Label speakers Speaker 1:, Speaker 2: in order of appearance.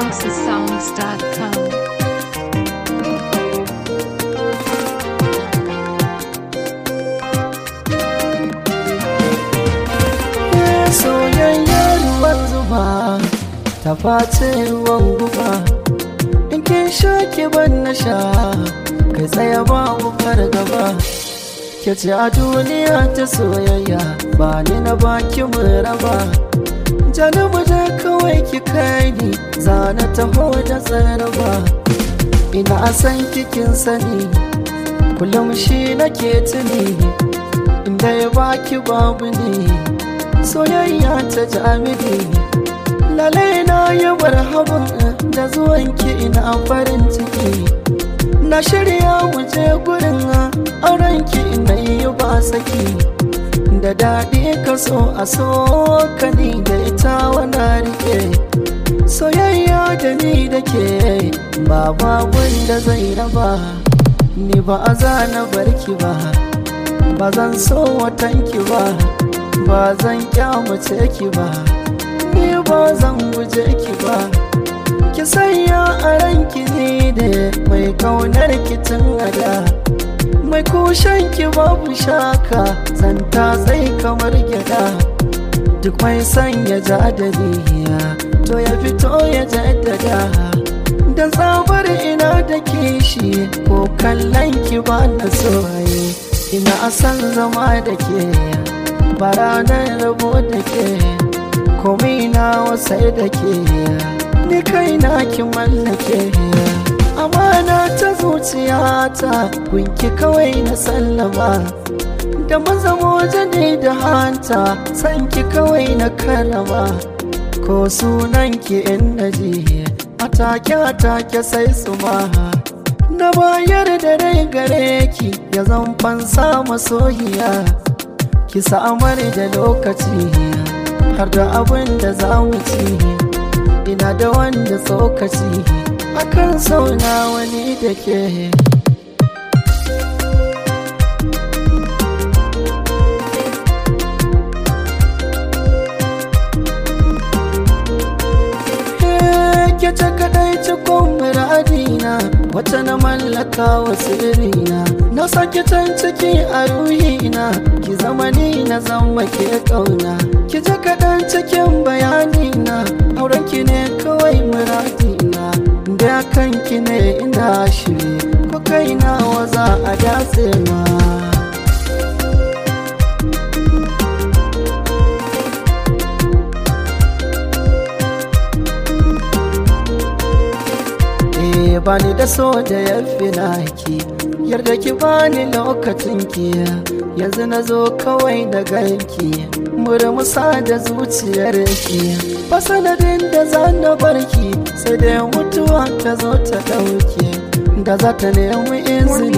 Speaker 1: housesongs.com.
Speaker 2: soyayya ruwan zuba ta face ruwan guba in kin sha ki ban na sha kai tsaya babu fargaba ke ce a duniya ta soyayya ba ni na baki mu raba janubu da kawai ki kai ni zana taho da tsaraba ina san kikin sani kullum shi nake tuni inda ya baki babu ne soyayya ta jami'i lalai na yi marhaban da zuwanki ina farin ciki na shirya wuce gurin aurenki ina yi ba saki da daɗi ka so a so ka ni da ita wana rike soyayya da ni da ke ba babun da zai raba ni ba a zana barki ba ba zan so watanki ba ba zan kyamace ki ba ni ba zan guje ki ba ki sanya a ranki ne da mai kaunar kitin ada mai kushen ki babu shaka zanta zai kamar gyada duk mai sanya jadaliya to ya fito ya jaddada dan tsabar ina da kishi ko kallon ki ba na soye ina san zama da ke ba ranar rabo da ke komai na wasai da ke ni kai na ki mallake amana ta zuciyata kunki kawai na sallama da mazamo jani da hanta sanki kawai na karama ko sunan ki in naji atake atake sai su ma na bayar da rai gare ki ya zan fansa masoyiya ki samar da lokaci har da abin da za mu ci ina da wanda tsokaci akan sauna wani da ke ke ta kadai cikon muradina wata na mallaka wa sirrina na sake can ciki a ruhina ki zama ni na zama ke kauna ki ji kaɗan cikin bayanina auren ki ne kawai muradina da kanki ne ina shiri ko kaina waza a datse ma bani da so da ya fi naki yarda ki bani lokacin ki yanzu na zo kawai da ganki murmusa da zuciyar ki ba sanadin da za na barki sai da mutuwa ta zo ta dauke da za ta nemi izini